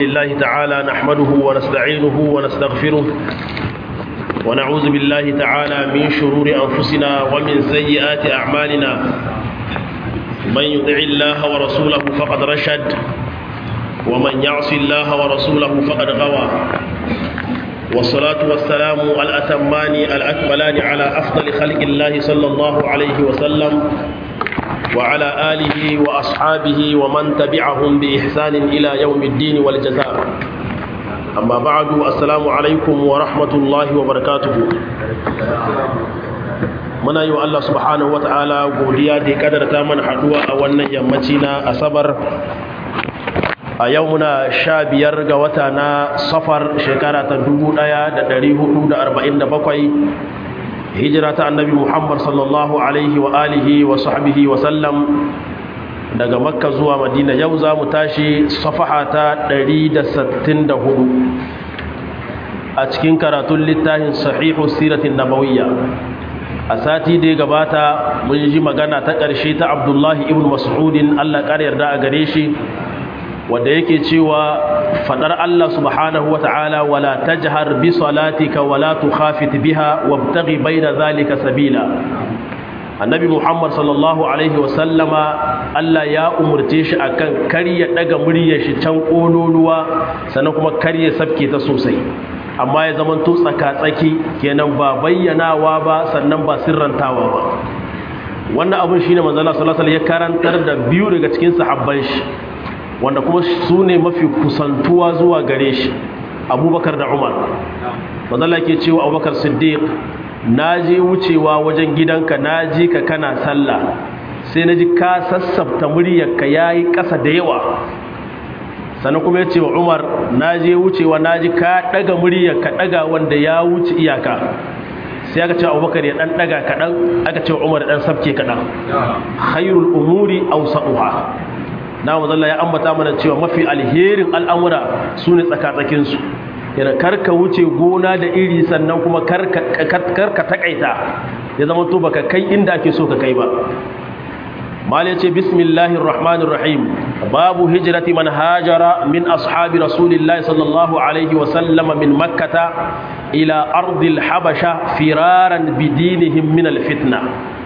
الله تعالى نحمده ونستعينه ونستغفره ونعوذ بالله تعالى من شرور أنفسنا ومن سيئات أعمالنا من يطع الله ورسوله فقد رشد ومن يعص الله ورسوله فقد غوى والصلاة والسلام الأتمان الأكملان على أفضل خلق الله صلى الله عليه وسلم وعلى آله وأصحابه ومن تبعهم بإحسان إلى يوم الدين والجزاء أما بعد السلام عليكم ورحمة الله وبركاته muna yi wa Allah subhanahu wata'ala godiya da ya kadarta mana haduwa a wannan yammaci na asabar a yau muna sha biyar ga wata na safar shekara ta 1447 hijira ta annabi muhammad sallallahu alaihi wa alihi wa sahbihi wa sallam daga makka zuwa madina yau za mu tashi safaha ta 164 a cikin karatun littafin sahihu siratin nabawiyya a sati da ya gabata mun ji magana ta ƙarshe ta abdullahi ibn mas'udin allah ƙar yarda a gare shi wanda yake cewa fadar Allah subhanahu ta'ala wala tajhar bi salatika wala tukhafit biha wabtaghi bayna zalika sabila annabi muhammad sallallahu alaihi wasallama Allah ya umurce shi akan karya daga muryar shi can kololuwa sannan kuma karya sabke ta sosai amma ya zaman to tsaka-tsaki kenan ba bayyanawa ba sannan ba sirrantawa ba wannan abin shine manzo Allah sallallahu alaihi wasallam ya karantar da biyu daga cikin sahabban shi wanda kuma su ne mafi kusantuwa zuwa gare shi abubakar da umar mazala ke cewa abubakar siddiq na je wucewa wajen gidanka na ji ka kana sallah sai na ji ka sassafta muryarka ya yi ƙasa da yawa sannan kuma ya ce wa umar na je wucewa na ji ka ɗaga muryarka ɗaga wanda ya wuce iyaka sai aka ce abubakar ya ɗan ɗaga kaɗan aka ce wa umar ɗan sabke kaɗan khairul umuri ausa'uha na mazalla ya ambata mana cewa mafi alherin al'amura su ne tsakatsakinsu yana karka wuce gona da iri sannan kuma karka takaita ya zama to baka kai inda ake so ka kai ba mali ce bismillahir rahmanir rahim babu hijrati man hajara min ashabi rasulillahi sallallahu alaihi wa sallama min makkata ila ardil habasha firaran bidinihim min alfitna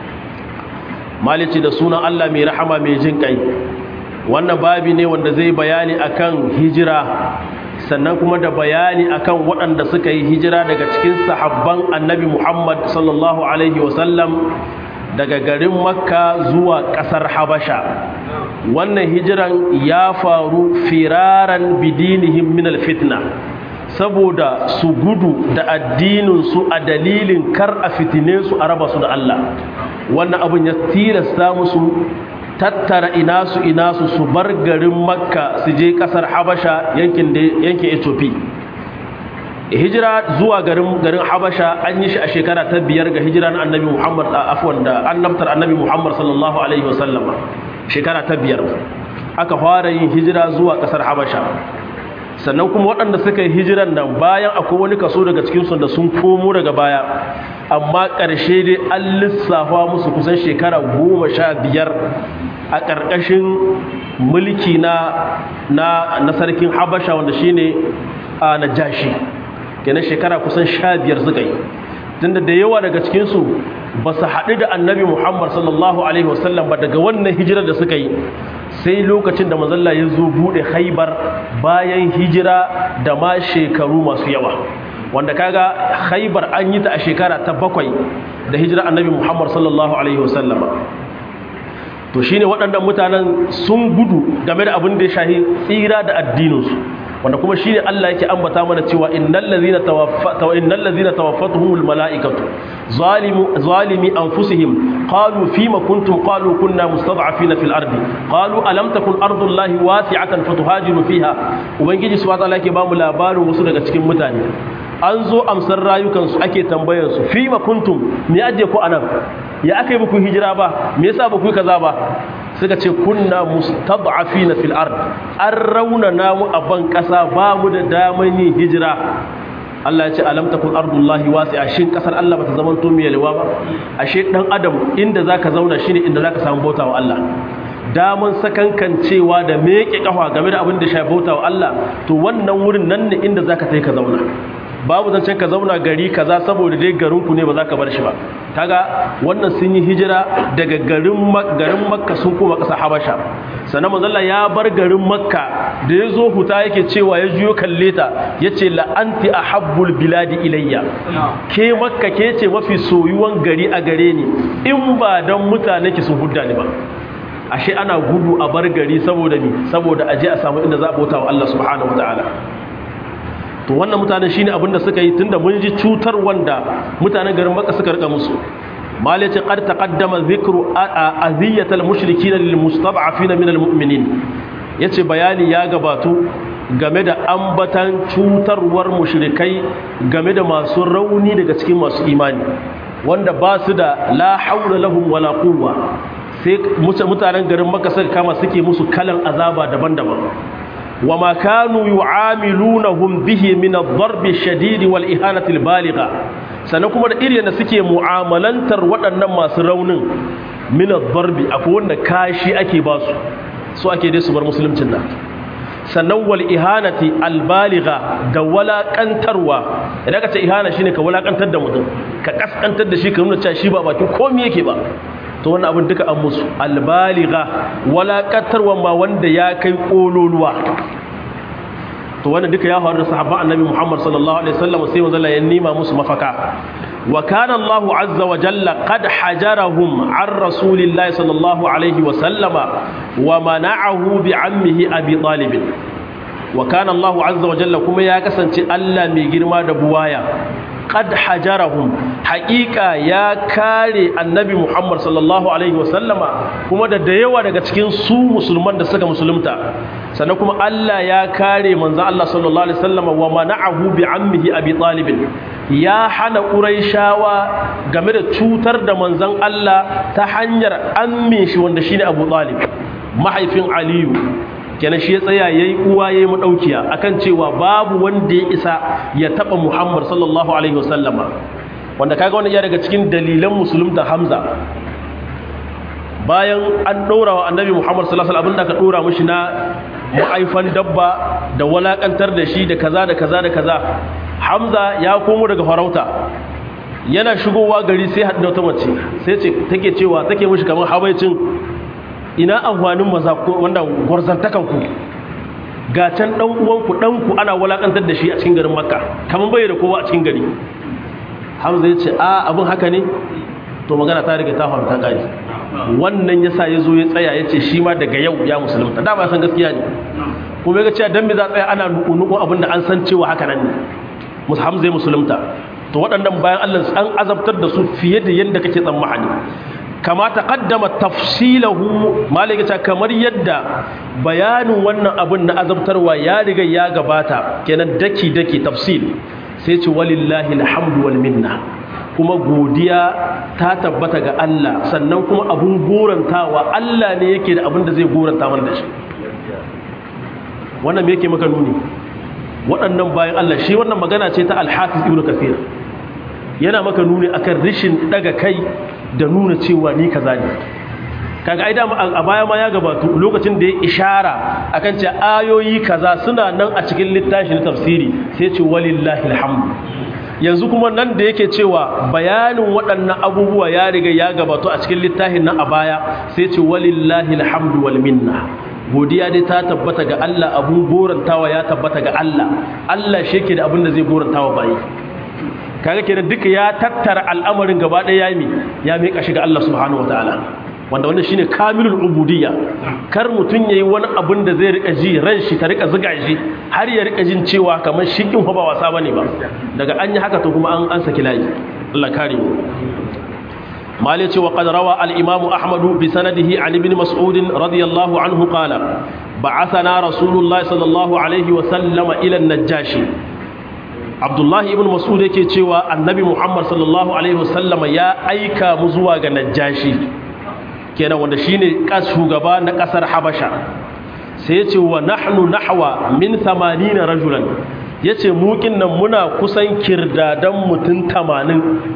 mali ce da sunan Allah mai rahama mai jin kai wannan babi ne wanda zai bayani akan hijira sannan kuma da bayani akan waɗanda suka yi hijira daga cikin sahabban annabi Muhammad sallallahu alaihi wasallam daga garin makka zuwa ƙasar habasha wannan hijiran ya faru firaran bidinihim min alfitna saboda su gudu da addininsu a dalilin kar a fitine su a raba su da Allah wannan abin ya tilasta musu tattara inasu inasu su bar garin makka su je kasar habasha yankin yankin ethiopia hijira zuwa garin garin habasha an yi shi a shekara ta biyar ga hijira na annabi muhammad afwan da annabtar annabi muhammad sallallahu alaihi wasallama shekara ta biyar aka fara yin hijira zuwa kasar habasha sannan kuma waɗanda suka yi hijiran nan bayan akwai wani kaso daga cikinsu da sun komo daga baya amma ƙarshe dai an lissafa musu kusan shekara goma sha biyar a ƙarƙashin mulki na na na sarkin habasha wanda shine a najashi kenan shekara kusan sha biyar suka yi tunda da yawa daga cikinsu ba su haɗu da annabi muhammad sallallahu alaihi wasallam ba daga wannan hijirar da suka yi sai lokacin da mazalla ya zo buɗe haibar bayan hijira da ma shekaru masu yawa wanda kaga haibar an yi ta a shekara ta bakwai da hijira annabi muhammad sallallahu alaihi wasallam to shine waɗannan mutanen sun gudu game da abin da ya shahi tsira da addininsu wanda kuma shine Allah yake ambata mana cewa innal ladhina tawaffatu innal ladhina tawaffatuhumul malaikatu zalimu zalimi anfusihim qalu fima kuntum qalu kunna mustad'afina fil ardi qalu alam takun ardullahi wasi'atan fatuhajiru fiha ubangiji subhanahu wa ta'ala yake ba mu labarin wasu daga cikin mutane an zo amsar rayukansu ake tambayarsu fi ma kuntum me ajiye ku anan ya aka yi muku hijira ba me yasa ba ku yi kaza ba suka ce kunna mustad'afina fil ard an raunana mu a ban kasa ba mu da daman yin hijira Allah ya ce alam takun ardullahi wasi'a shin kasar Allah bata zaman to mai yalwa ba ashe dan adam inda zaka zauna shine inda zaka samu bautawa Allah daman sakankancewa da meke kafa game da abin da shafi bauta wa Allah to wannan wurin nan ne inda zaka kai ka zauna babu zancen ka zauna gari kaza saboda dai garin ku ne ba za ka bar shi ba kaga wannan sun yi hijira daga garin garin makka sun koma ƙasa habasha sannan manzalla ya bar garin makka da ya zo huta yake cewa ya juyo kalle ta ya ce la'anti a habbul biladi ilayya ke makka ke ce mafi soyuwan gari a gare ni in ba don mutane ki sun hudda ni ba ashe ana gudu a bar gari saboda ni saboda aje a samu inda za a bauta wa Allah subhanahu wataala to wannan mutane shine abin da suka yi tunda mun ji cutar wanda mutanen garin makka suka rika musu malaci qad taqaddama dhikru aziyatal mushrikin lil mustad'afin min al mu'minin yace bayani ya gabatu game da ambatan cutarwar mushrikai game da masu rauni daga cikin masu imani wanda ba su da la haula lahum wala quwwa sai mutanen garin makka suka kama suke musu kalan azaba daban-daban وما كانوا يعاملونهم به من الضرب الشديد والإهانة البالغة سنكم إرينا سكي معاملانتر waɗannan masu raunin min ad-darbi akwai wanda kashi ake ba su so ake dai su bar musuluncin nan sannan wal ihanati al-baligha da walakantarwa idan ka ce ihana shine ka walakantar da mutum ka kaskantar da shi ka nuna cewa shi ba bakin komai yake ba to wannan abin duka an musu albaliga walaƙatarwa ma wanda ya kai ƙololuwa to wannan duka ya faru da sahabban annabi Muhammad sallallahu alaihi wasallam sai manzo ya nima musu mafaka wa kana Allahu azza wa jalla qad hajarahum an rasulillahi sallallahu alaihi wasallama wa mana'ahu bi ammihi abi talib wa kana Allahu azza wa jalla kuma ya kasance Allah mai girma da buwaya qad hajarahum haqiqa ya kare annabi Muhammad sallallahu alaihi wasallama kuma da da yawa daga cikin su musulman da suka musulunta sannan kuma Allah ya kare manzo Allah sallallahu alaihi wasallama wa mana'ahu bi ammihi abi talib ya hana quraishawa game da cutar da manzon Allah ta hanyar ammin shi wanda shine Abu Talib mahaifin Aliyu kenan shi ya tsaya yayi uwa yayi madaukiya akan cewa babu wanda ya isa ya taba Muhammad sallallahu alaihi wasallama wanda kaga wannan ya daga cikin dalilan musulunta Hamza bayan an dora wa annabi Muhammad sallallahu alaihi wasallam abinda ka dora mishi na ma'aifan dabba da walakantar da shi da kaza da kaza da kaza Hamza ya komo daga farauta yana shigowa gari sai hadda wata mace sai ce take cewa take mishi kamar habaicin ina amfanin maza wanda gwarzantakan ku ga can dan uwanku danku ana walakantar da shi a cikin garin makka kamar bai da kowa a cikin gari hamza ya ce a abin haka ne to magana ta riga ta faru ta gari wannan yasa ya zo ya tsaya ya ce shi ma daga yau ya musulunta da ba san gaskiya ne kuma ya ga cewa dan me za tsaya ana nuku abin da an san cewa haka nan ne hamza ya musulunta to waɗannan bayan Allah an azabtar da su fiye da yadda kake tsammani kama taqaddama tafsilahu malaka kamar yadda bayanin wannan abin na azabtarwa ya riga ya gabata kenan daki daki tafsil sai ce walillahi alhamdu wal minna kuma godiya ta tabbata ga Allah sannan kuma abun gorantawa Allah ne yake da abin da zai goranta mana da shi wannan me yake maka nuni waɗannan bayan Allah shi wannan magana ce ta al-hafiz ibnu kathir yana maka nuni akan rishin daga kai da nuna cewa ni kaza ne kaga ai dama a baya ma ya gabatu lokacin da ya ishara akan ce ayoyi kaza suna nan a cikin littafin tafsiri sai ce walillahi alhamdu yanzu kuma nan da yake cewa bayanin waɗannan abubuwa ya riga ya gabatu a cikin littafin nan a baya sai ce walillahi alhamdu wal minna godiya dai ta tabbata ga Allah abun gorantawa ya tabbata ga Allah Allah shi yake da abin da zai gorantawa bayi kaga kenan duka ya tattara al'amarin gaba ɗaya ya mi ya miƙa shi ga Allah subhanahu wataala wanda wannan shine kamilul ubudiyya kar mutun yayi wani abin da zai rika ji ran shi ta rika zuga shi har ya rika jin cewa kamar shi kin ba wasa bane ba daga an yi haka to kuma an an saki layi Allah kare mu mali ce wa qad rawa al imam ahmad bi sanadihi an ibn mas'ud radiyallahu anhu qala ba'athana rasulullah sallallahu alaihi wa sallama ila an-najashi abdullahi ibn mas'ud yake cewa annabi muhammad sallallahu alaihi wasallama ya aika mu zuwa ga najashi kenan wanda shine kas shugaba na kasar habasha sai yace wa nahnu nahwa min 80 rajulan yace mu nan muna kusan kirdadan mutun 80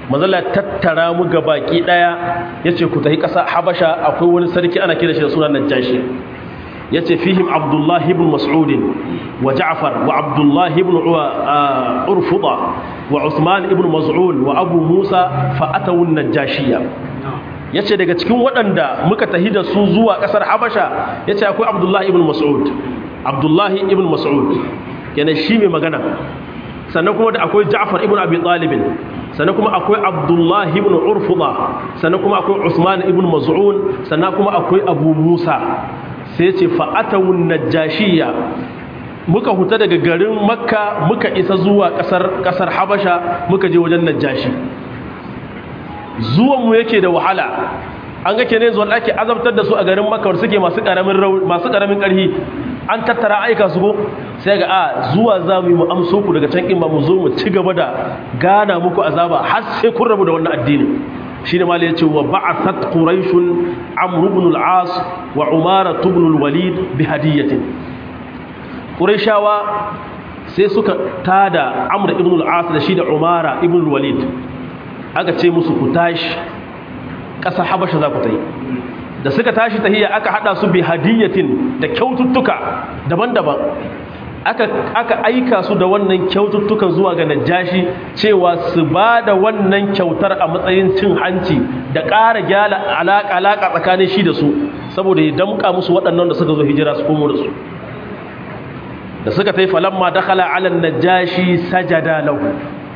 manzala tattara mu ga baki daya yace ku tafi kasa habasha akwai wani sarki ana kira shi da sunan najashi yace fihim abdullah ibn mas'ud wa ja'far wa abdullah ibn urfuda wa usman ibn maz'un wa abu musa fa atawu najashiya yace daga cikin waɗanda muka tahi da su zuwa ƙasar habasha yace akwai abdullah ibn mas'ud abdullah ibn mas'ud yana shi mai magana sannan kuma da akwai ja'far ibn abi talib sannan kuma akwai abdullah ibn urfuda sannan kuma akwai usman ibn maz'un sannan kuma akwai abu musa sai ce fa'atawun najashiya muka huta daga garin makka muka isa zuwa kasar kasar habasha muka je wajen najashi zuwanmu yake da wahala an ga kenan zuwa ake azabtar da su a garin makka suke masu karamin masu karamin karhi an tattara aika su ko sai ga a zuwa za mu yi mu amso ku daga can in ba mu zo mu ci gaba da gana muku azaba har sai kun rabu da wannan addinin shine mali yace wa ba'athat quraish amr ibn al-as wa umara ibn al-walid bi hadiyatin quraishawa sai suka tada amr ibn al-as da shi da umara ibn al-walid aka ce musu ku tashi ƙasa habasha za ku ta yi da suka tashi tahiyya aka hada su bi hadiyatin da kyaututtuka daban-daban aka aka aika su da wannan kyaututtukan zuwa ga najashi cewa su ba da wannan kyautar a matsayin cin hanci da ƙara gyala alaƙa alaƙa tsakanin shi da su saboda ya damƙa musu waɗannan da suka zo hijira su komo da su da suka ta yi falamma dakhala ala najashi sajada lahu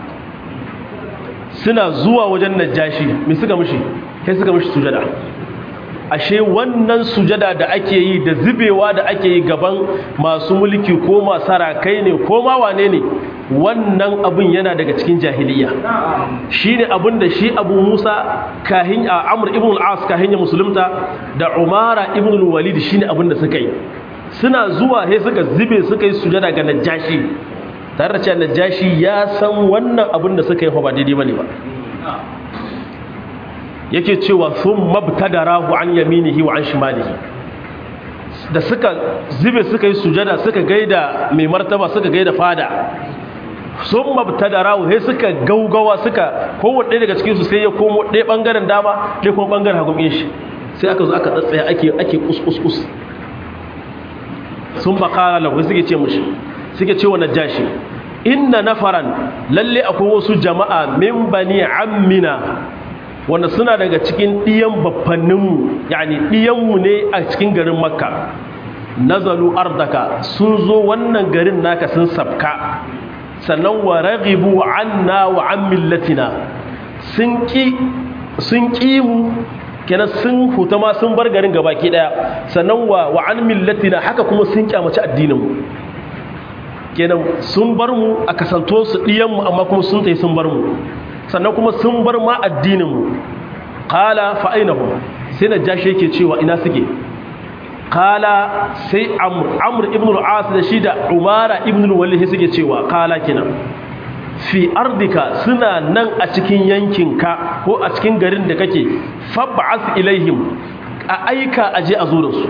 suna zuwa wajen najashi me suka mishi sai suka mishi sujada ashe wannan sujada da ake yi da zubewa da ake yi gaban masu mulki ko masu rakai ne ko ma wane ne wannan abin yana daga cikin jahiliya shi ne abin da shi abu musa kahin a amur ibn al'as kahin ya musulunta da umara ibn al-walid shi ne abin da suka yi suna zuwa sai suka zube suka yi sujada ga najashi tare da cewa najashi ya san wannan abin da suka yi ba daidai bane ba yake cewa sun mabtadarahu an yaminihi wa an shimalihi da suka zube suka yi sujada suka gaida mai martaba suka gaida fada sun mabtadarahu sai suka gaugawa suka kowanne ɗaya daga cikinsu sai ya komo ɗaya ɓangaren dama ɗaya kuma ɓangaren hagun shi sai aka zo aka tsatsaya ake ake kus sun bakara lahu suke ce mushi suke ce wa najashi inna nafaran lalle akwai wasu jama'a min bani ammina wanda suna daga cikin ɗiyan baffanninmu yani ɗiyanmu ne a cikin garin makka nazalu ardaka sun zo wannan garin naka sun sabka sannan wa raghibu anna wa an millatina sun ki sun ki mu kenan sun huta ma sun bar garin gabaki daya sannan wa wa an millatina haka kuma sun kyamaci addinin mu kenan sun bar mu a kasanto su ɗiyan mu amma kuma sun tayi sun bar mu sannan kuma sun bar ma addininmu kala fa'ainahu sai na jashi yake cewa ina suke kala sai amur ibn al'as da shi da umara ibn al-walih suke cewa kala kina fi ardika suna nan a cikin yankinka ko a cikin garin da kake fabba'as ilaihim a aika aje a zo da su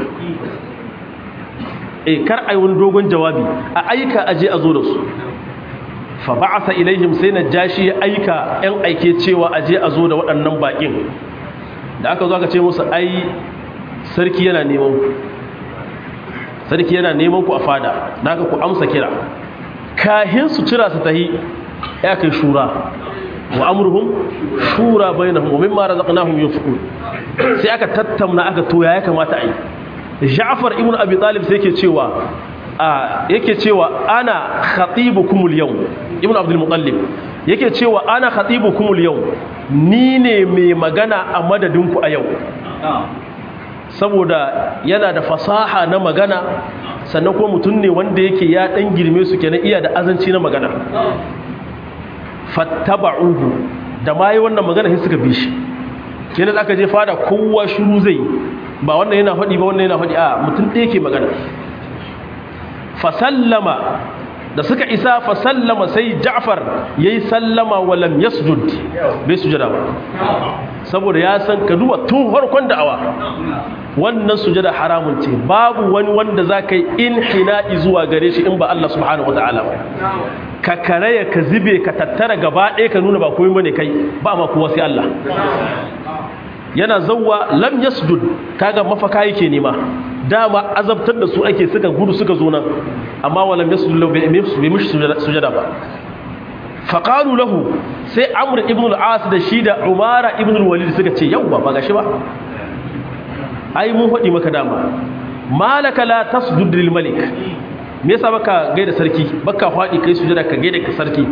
e kar ai wani dogon jawabi a aika aje a zo da su fa ba'atha ilaihim sai najashi ya aika yan aike cewa aje a zo da waɗannan bakin da aka zo aka ce musu ai sarki yana neman ku sarki yana neman ku a fada naka ku amsa kira kahin su cira su tahi ya kai shura wa amruhum shura bainahum wa mimma razaqnahum yunfiqun sai aka tattauna aka to ya kamata ai Ja'far ibn Abi Talib sai yake cewa a yake cewa ana khatibukumul yawm ibn Abdul Muttalib yake cewa ana khatibukumul yawm ni ne mai magana a madadinku a yau saboda yana da fasaha na magana sannan kuma mutum ne wanda yake ya dan girme su kenan iya da azanci na magana fattaba'uhu da mai wannan magana sai suka bi shi kenan aka je fada kowa shiru zai ba wannan yana faɗi ba wannan yana faɗi a mutum ɗaya ke magana fasallama da suka isa fasallama sai ja'far ya yi sallama walam yasjud bai sujada ba saboda ya san ka duba tun farkon da'awa wannan sujada haramun ce babu wani wanda za ka yi inhina'i zuwa gare shi in ba Allah subhanahu wata'ala ba ka karaya ka zube ka tattara gaba ɗaya ka nuna ba komai bane kai ba ma kowa sai Allah yana zawwa lam yasjud kaga mafaka yake nema dama azabtar da su ake suka gudu suka zo nan amma walam yasjud lahu bi mishi sujada ba faqalu lahu sai amr ibn al-as da shi da umara ibn al-walid suka ce yawwa ba gashi ba ai mun faɗi maka dama malaka la tasjud lil malik me yasa baka gaida sarki baka faɗi kai sujada ka gaida ka sarki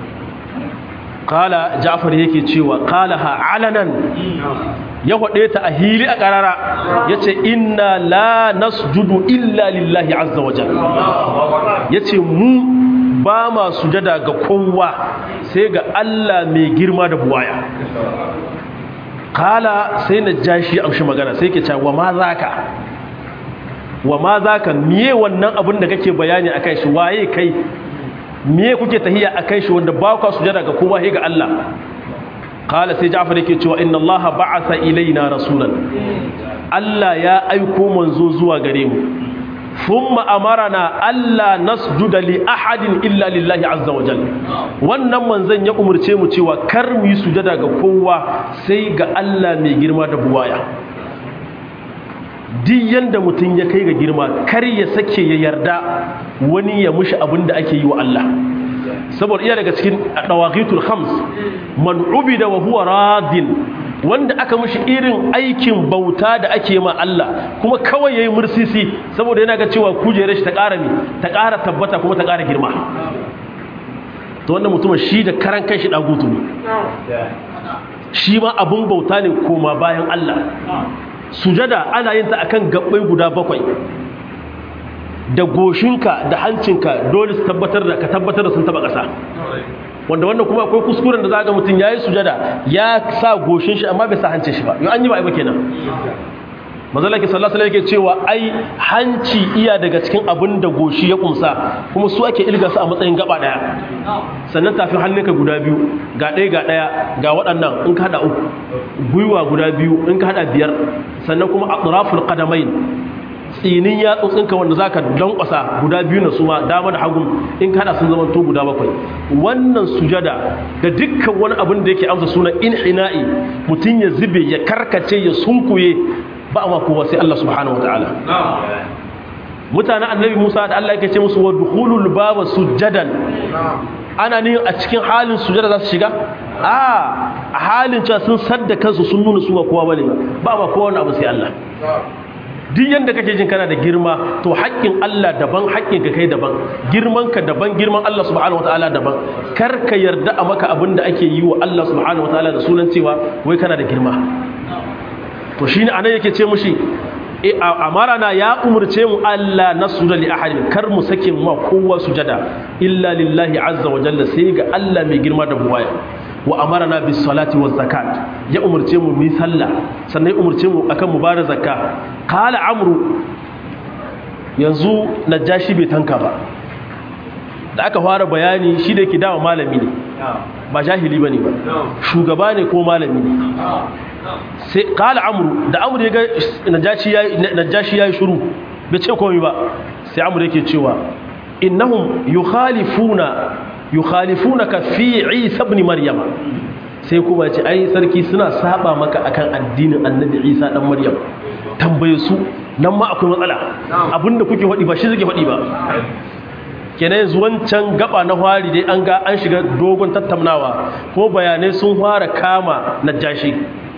qala ja'far yake cewa qalaha alanan ya faɗe ta a hili a ƙarara ya ce inna la nasjudu illa lillahi azza wa ya ce mu ba ma sujada ga kowa sai ga Allah mai girma da buwaya kala sai na ja shi amshi magana sai ke cewa ma za ka wa ma za ka miye wannan abin da kake bayani a kai shi waye kai miye kuke tahiya a kai shi wanda ba kwa sujada ga kowa sai ga Allah kala sai ja'far yake cewa inna allaha ba'atha ilaina rasulan Allah ya aiko manzo zuwa gare mu thumma amarana alla nasjuda li ahadin illa lillahi azza wa jalla wannan manzon ya umurce mu cewa kar mu yi sujada ga kowa sai ga Allah mai girma da buwaya duk yanda mutum ya kai ga girma kar ya sake ya yarda wani ya mushi abin da ake yi wa Allah saboda iya daga cikin dawaqitul khams man ubida wa huwa radin wanda aka mishi irin aikin bauta da ake ma Allah kuma kawai yayi mursisi saboda yana ga cewa kujerar shi ta ƙara mi ta ƙara tabbata kuma ta ƙara girma to wannan mutumin shi da karan kanshi dagutu ne shi ma abun bauta ne koma bayan Allah sujada ana yin ta akan gabbai guda bakwai da goshinka da hancinka dole su tabbatar da ka tabbatar da sun taba ƙasa wanda wannan kuma akwai kuskuren da zaga mutum yayi sujada ya sa goshin shi amma bai sa hancin shi ba yau an yi ba ai ba kenan mazalaki sallallahu alaihi yake cewa ai hanci iya daga cikin abin da goshi ya kumsa kuma su ake ilga su a matsayin gaba daya sannan tafi hannunka guda biyu ga ɗaya ga ɗaya ga waɗannan in ka hada uku gwiwa guda biyu in ka hada biyar sannan kuma atraful qadamain tsinin yatsotsinka wanda za ka lankwasa guda biyu na suma dama da hagu in kada sun zama to guda bakwai wannan sujada da dukkan wani abin da yake amsa suna inhina'i mutum ya zube ya karkace ya sunkuye ba a kowa sai Allah subhanahu wataala mutanen annabi Musa da Allah yake ce musu wa dukhulul baba sujadan ana ne a cikin halin sujada za su shiga a a halin cewa sun sadda kansu sun nuna su ba kowa bane ba ba kowa wani abu sai Allah duk yanda kake jin kana da girma to haƙƙin Allah daban haƙƙin ka kai daban girman ka daban girman Allah subhanahu wataala daban kar ka yarda a maka abin da ake yi wa Allah subhanahu wataala da sunan cewa wai kana da girma to shine anan yake ce mushi amarana ya umurce mu Allah nasuda li ahadin kar mu sake mu kowa sujada illa lillahi azza wa jalla sai ga Allah mai girma da buwaya wa amarana bis salati waz zakat ya umurce mu mi sallah sannan ya umurce mu akan mu bada zakka qala amru yanzu najashi bai tanka ba da aka fara bayani shi da yake dawo malami ne ba jahili bane ba shugaba ne ko malami ne sai qala amru da amru ya ga najashi yayi najashi yayi shiru bai ce komai ba sai amru yake cewa innahum yukhalifuna yukhalifunaka fi Isa ibn Maryam sai kuma ce ai sarki suna saba maka akan addinin Annabi Isa dan Maryam tambaye su nan ma akwai matsala abinda kuke faɗi ba shi suke faɗi ba kenan yanzu wancan gaba na fari dai an ga an shiga dogon tattaunawa ko bayanai sun fara kama najashi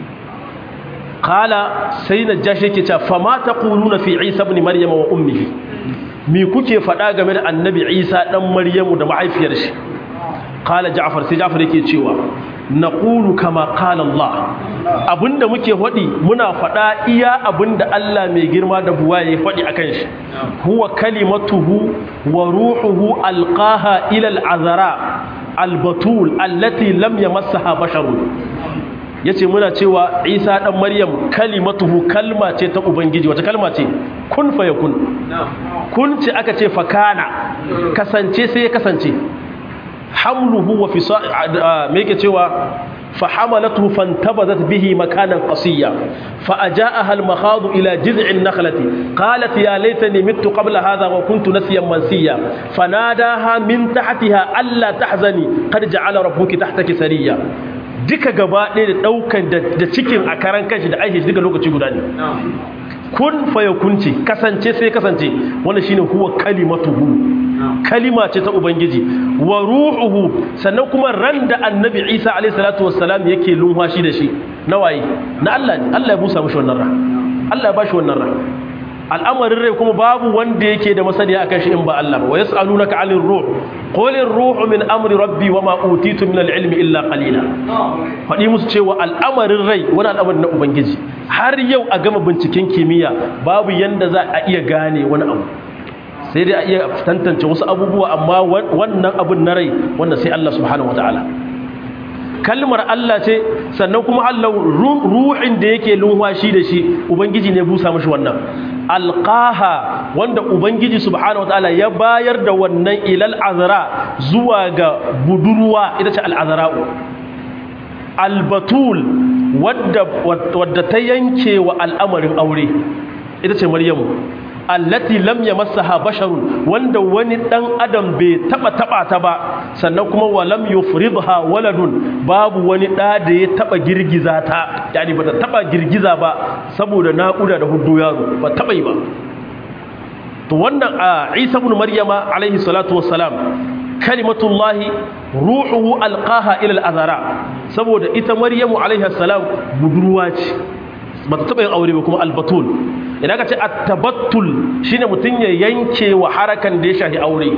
kala sai najashi yake cewa fama taquluna fi Isa ibn Maryam wa ummihi mi kuke faɗa game da annabi isa ɗan maryamu da mahaifiyar shi kala ja'far sai ja'far yake cewa na ƙulu kama kala Allah abinda muke faɗi muna faɗa iya abinda Allah mai girma da buwa ya faɗi a kan shi huwa kalimatuhu wa ruhuhu alqaha ila al'azara albatul allati lam yamassaha basharun yace muna cewa Isa dan Maryam kalimatuhu kalma ce ta ubangiji wata kalma ce kun fa yakun kun ce aka ce fakana kasance sai ya kasance hamluhu wa fisa me yake cewa فحملته فانتبذت به مكانا قصيا فأجاءها المخاض إلى جذع النخلة قالت يا ليتني مت قبل هذا وكنت نسيا منسيا فناداها من تحتها ألا تحزني قد جعل ربك تحتك سريا duka gaba ɗaya da ɗaukan da cikin a karan kanshi da aiki duka lokaci guda ne kun faya kunci kasance sai kasance wannan shine huwa kalimatuhu kalima ce ta ubangiji wa ruhuhu sannan kuma ran da annabi isa alayhi salatu wassalam yake lumfashi da shi na waye na Allah ne Allah ya busa mishi wannan ran Allah ya bashi wannan ran al'amarin rai kuma babu wanda yake da masaniya akan shi in ba Allah ba wa yas'alunaka 'anil ruh qul ar-ruhu min amri rabbi wa ma utitu min al-ilmi illa qalila fadi musu cewa al'amarin rai wani al'amarin na ubangiji har yau a gama binciken kimiyya babu yanda za a iya gane wani abu sai dai a iya tantance wasu abubuwa amma wannan abun na rai wanda sai Allah subhanahu wataala kalmar Allah ce sannan kuma Allah ruhin da yake lunwashi da shi ubangiji ne busa mashi wannan alqaha wanda ubangiji subhanahu wataala ya bayar da wannan ilal azra zuwa ga budurwa ita ce al'azra'u albatul wadda wadda ta yanke wa al'amarin aure ita ce maryamu allati lam yamassaha basharun wanda wani dan adam bai taba taba ta ba sannan kuma wa lam yufridha waladun babu wani da da ya taba girgiza ta yani bata taba girgiza ba saboda naƙuda da hudu yaro ba taba yi ba to wannan a Isa ibn Maryama alaihi salatu wassalam kalimatullahi ruhuhu alqaha ila al-azara saboda ita Maryamu alaiha salam budurwa ce bata taba yin aure ba kuma albatul idan ka ce attabattul shine mutun ya yanke wa harakan da ya shahi aure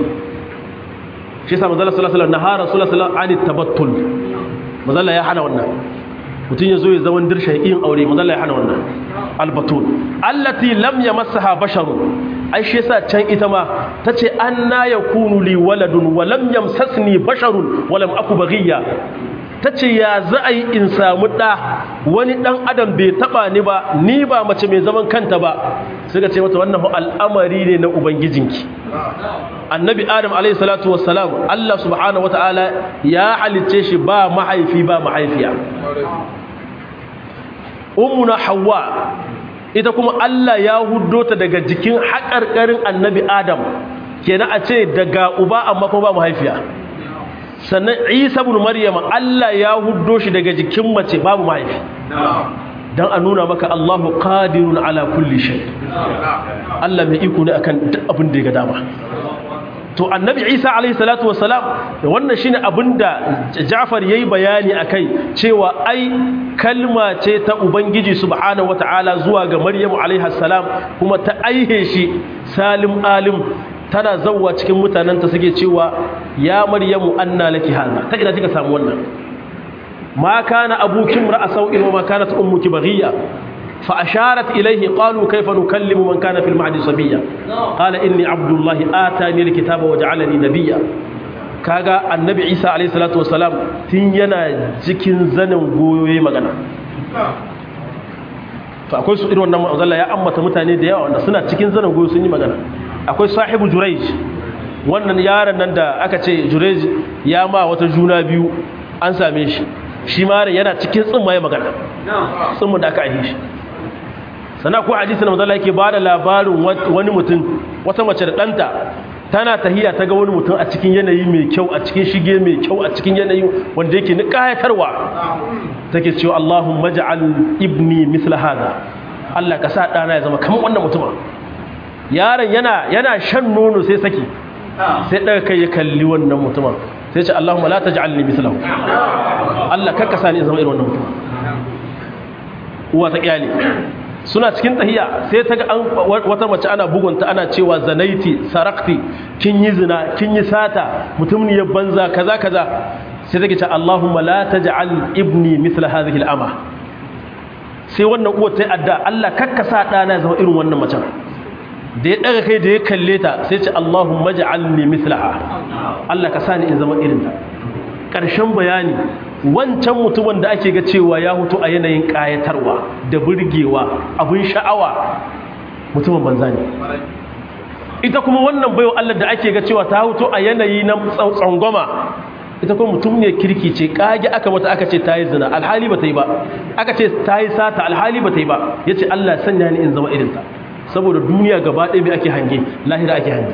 shi yasa manzo sallallahu alaihi wasallam nahara rasulullahi sallallahu alaihi wasallam tabattul manzo ya hana wannan mutun ya zo ya zaman dirsha yin aure manzo ya hana wannan albatul allati lam yamassaha basharun ai shi yasa can ita ma tace anna yakunu li waladun wa lam yamsasni basharun wa lam aku baghiya ta ce ya za a yi in samu ɗa wani ɗan adam bai taɓa ni ba ni ba mace mai zaman kanta ba suka ce mata wannan al'amari ne na ubangijinki annabi adam alaihi salatu wassalam allah subhanahu wata'ala ya halicce shi ba mahaifi ba mahaifiya ummuna hawa ita kuma allah ya huddo ta daga jikin haƙarƙarin annabi adam kenan a ce daga uba amma kuma ba mahaifiya sannan isa bin maryama Allah ya huddo shi daga jikin mace babu mahaifi dan a nuna maka Allahu qadirun ala kulli shay Allah mai iko ne akan duk abin da ya ga dama to annabi isa alayhi salatu wassalam wannan shine abinda Ja'far yayi bayani akai cewa ai kalma ce ta ubangiji subhanahu wataala zuwa ga Maryamu alayha salam kuma ta aihe shi salim alim tana zawwa cikin mutanenta suke cewa ya maryamu anna laki hada ta ina kika samu wannan ma kana abuki mar'a sau'in wa ma kanat ummuki baghiya fa asharat ilayhi qalu kayfa nukallimu man kana fil mahdi sabiyya qala inni abdullahi atani alkitaba wa ja'alani nabiyya kaga annabi isa alayhi salatu wassalam tun yana cikin zanin goyoyi magana to akwai su irin wannan manzalla ya ammata mutane da yawa wanda suna cikin zanin goyo sun yi magana akwai sahibu jurej wannan yaron nan da aka ce jurej ya ma wata juna biyu an same shi shi ma yana cikin tsimma ya magana tsimma da aka aje shi sana ko hadisi na manzala yake bada labarin wani mutum wata mace da ɗanta tana tahiya ta ga wani mutum a cikin yanayi mai kyau a cikin shige mai kyau a cikin yanayi wanda yake ni kayatarwa take cewa Allahumma ja'al ibni misla hada Allah ka sa ɗana ya zama kamar wannan mutumin yaron yana yana shan nono sai saki sai daga kai ya kalli wannan mutumin sai ce Allahumma la taj'alni mithlahu Allah karka sani in zama irin wannan mutumin uwa ta kyale suna cikin tahiya sai ta ga an wata mace ana bugunta ana cewa zanaiti sarakti kin yi zina kin yi sata mutum ne ya banza kaza kaza sai take ce Allahumma la taj'al ibni mithla hadhihi al-ama sai wannan uwa ta yi adda Allah kakka sa dana ya zama irin wannan macen da ya daga kai da ya kalle ta sai ce Allahumma ja'alni mithlaha Allah ka sani in zama irin ta karshen bayani wancan mutumin da ake ga cewa ya hutu a yanayin kayatarwa da burgewa abin sha'awa mutumin banza ne ita kuma wannan bayo Allah da ake ga cewa ta hutu a yanayi na tsangwama ita kuma mutum ne kirki ce kage aka mata aka ce ta yi zina alhali ba ta yi ba aka ce ta yi sata alhali ba ta yi ba ya ce Allah sanya ni in zama irinta saboda duniya gaba ɗaya mai ake hange lahira ake hange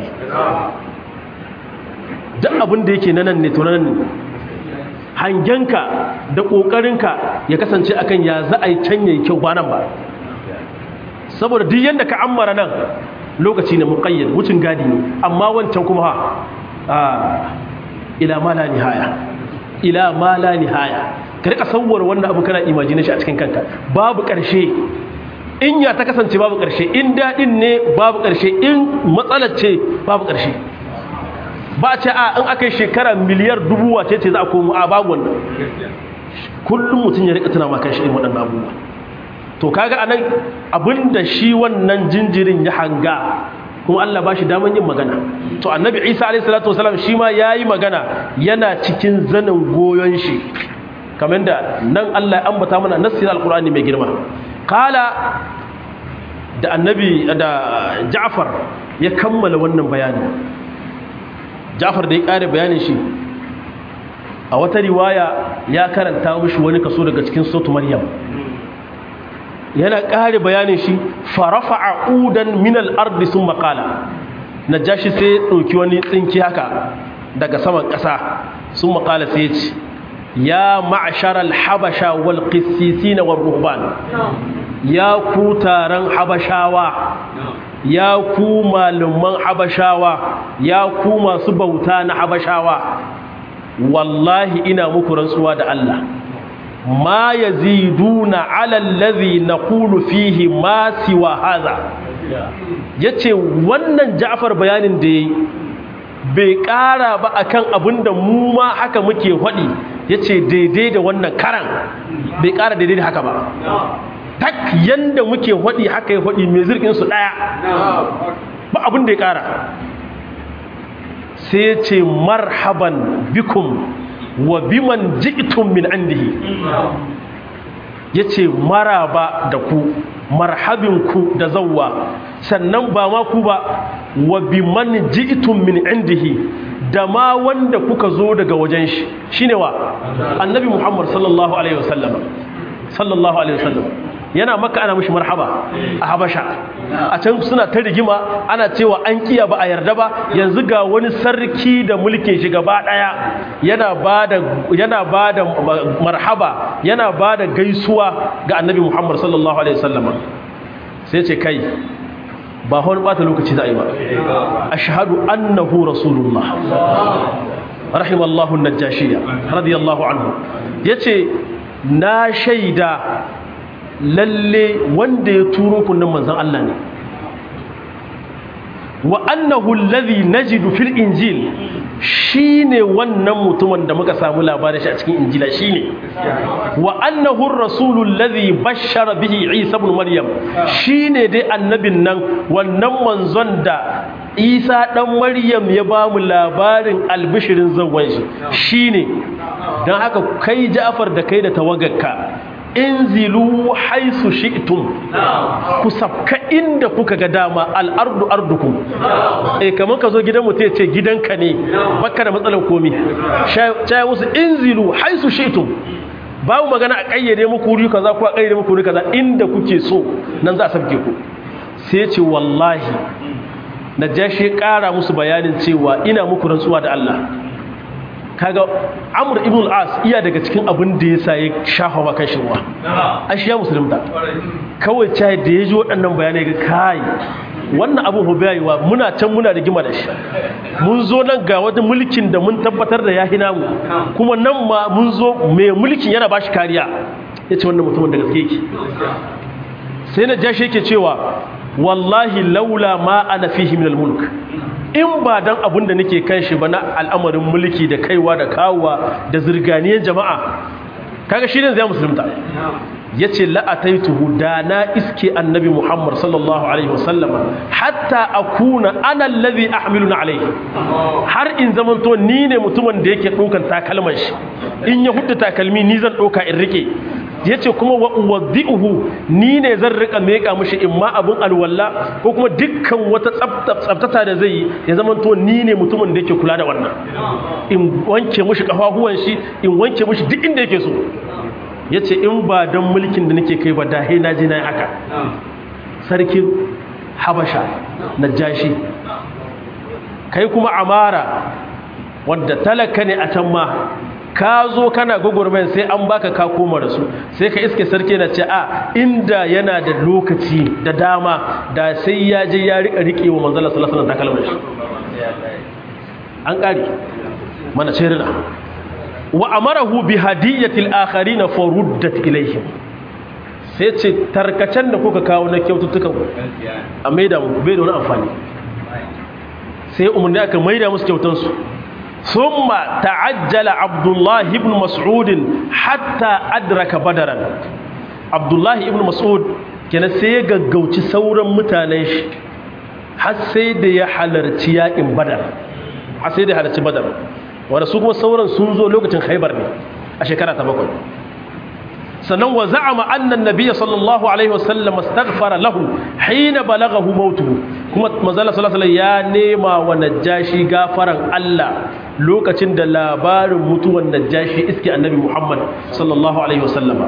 duk abin da yake nanan ne tunanan ne hangenka da ƙoƙarinka ya kasance akan ya za a yi can yayi kyau ba nan ba saboda duk yadda ka ammara nan lokaci ne muƙayyad wucin gadi ne amma wancan kuma ha ila ma la nihaya ila ma la nihaya ka rika sauwar wannan abu kana imagine shi a cikin kanka babu ƙarshe in ya ta kasance babu ƙarshe in daɗin ne babu ƙarshe in matsalar ce babu ƙarshe ba a ce a in aka yi shekara miliyar dubu wace ce za a komo a babu wannan kullum mutum ya rika tuna maka shi irin waɗannan abubuwa to kaga anan abinda shi wannan jinjirin ya hanga kuma Allah ba shi daman yin magana to annabi Isa alayhi salatu wasalam shi ma yayi magana yana cikin zanin goyon shi kamar da nan Allah ya ambata mana nassin alqur'ani mai girma kala da annabi da Ja'far ya kammala wannan bayani Ja'far da ya kare bayanin shi a wata riwaya ya karanta mishi wani kaso daga cikin sautu Maryam yana ƙare bayanin shi farafa a udan minal ardi sun makala na jashi sai ya ɗauki wani tsinki haka daga saman ƙasa sun makala sai ya ce ya ma'ashar alhabasha wal qissisi na wal ruhban ya ku taron habashawa ya ku malaman habashawa ya ku masu bauta na habashawa wallahi ina muku rantsuwa da Allah ma yaziduna ala allazi naqulu fihi ma siwa hadha yace wannan Ja'far bayanin da yayi bai ƙara ba akan abinda mu ma haka muke hadi yace daidai da wannan karan bai ƙara daidai da haka ba tak yanda muke hadi haka ya hadi mai zirkin su daya ba abin da ya ƙara sai yace marhaban bikum wa biman ji'tum min indihi yace maraba da ku marhabin ku da zawwa sannan ba ma ku ba wa biman ji'tum min indihi da ma wanda kuka zo daga wajen shi shine wa annabi muhammad sallallahu alaihi wasallam sallallahu alaihi wasallam yana maka ana mishi marhaba a habasha a can suna ta rigima ana cewa an kiya ba a yarda ba yanzu ga wani sarki da mulkin shi gaba daya yana bada yana bada marhaba yana bada gaisuwa ga annabi Muhammad sallallahu alaihi wasallam sai ce kai ba wani bata lokaci za a yi ba ashhadu annahu rasulullah rahimallahu an-najashiyya radiyallahu anhu yace na shaida lalle wanda ya turo kunnan manzon Allah ne wa annahu alladhi najidu fil injil shine wannan mutumin da muka samu labarin shi a cikin injila shine wa annahu ar-rasulu alladhi bashshara bihi Isa ibn Maryam shine dai annabin nan wannan manzon da Isa dan Maryam ya ba mu labarin albishirin zawwan shi shine dan haka kai Ja'far da kai da tawagarka inzilu haisu shi'tum ku sabka inda kuka ga dama al'ardu ardukum eh kaman ka zo gidan mutum ya ce gidanka ne baka da matsalar komi caya musu inzilu haisu shi'tum babu magana a kayyade muku wuri kaza ko a kayyade muku wuri kaza inda kuke so nan za a sabke ku sai ya ce wallahi na jashi kara musu bayanin cewa ina muku rantsuwa da Allah kaga amur ibn al-as iya daga cikin abin da ya sa ya shafa wa kan shirwa an shi ya musulunta kawai cai da ya ji waɗannan bayanai ga kai wannan abin hubayewa muna can muna da gima da shi mun zo nan ga wani mulkin da mun tabbatar da ya hina mu kuma nan ma mun zo mai mulkin yana ba shi kariya ya ce wannan mutumin da gaske yake sai na jashi yake cewa wallahi laula ma ana fihi min al-mulk in ba dan abin da nake kan shi ba na al'amarin mulki da kaiwa da kawowa da zirganiyar jama'a kaga shi ne zai musulunta ya ce la'ataituhu da na iske annabi muhammad sallallahu alaihi wasallam hatta akuna ana allazi ahmiluna alaihi har in zamanto ni ne mutumin da yake ɗaukan takalman shi in ya hudda takalmi ni zan ɗauka in rike yace kuma wa uwaddi'uhu ni ne zan rika meka mishi imma abun alwalla ko kuma dukkan wata tsaftata da zai yi ya zama to ni ne mutumin da yake kula da wannan in wanke mishi kafafuwan shi in wanke mishi duk inda yake so yace in ba dan mulkin da nake kai ba da he na je na haka sarkin habasha najashi kai kuma amara wanda talaka ne a can ma ka zo kana gwagwarmayan sai an baka ka koma da su sai ka iske sarki na ce a inda yana da lokaci da dama da sai ya je ya rika rike wa manzala sallallahu alaihi wasallam shi an kare mana cirina wa amarahu bi hadiyatil akharin faruddat ilaihim sai ce tarkacen da kuka kawo na kyaututtukan a maida mu bai da wani amfani sai umarni aka maida musu kyautansu ثم تعجل عبد الله بن مسعود حتى أدرك بدرا عبد الله بن مسعود كان سيغغوتي sauran mutanen shi har sai da ya halarci yakin badar har sai da ya halarci badar wanda su kuma sauran sun zo lokacin khaybar ne a shekara ta bakwai sannan wa za'ama anna an-nabiy sallallahu alaihi wasallam astaghfara lahu hina balaghahu mautuhu kuma manzala sallallahu alaihi ya nema wa najashi gafaran Allah lokacin da labarin mutuwan najashi iske annabi Muhammad sallallahu alaihi wasallam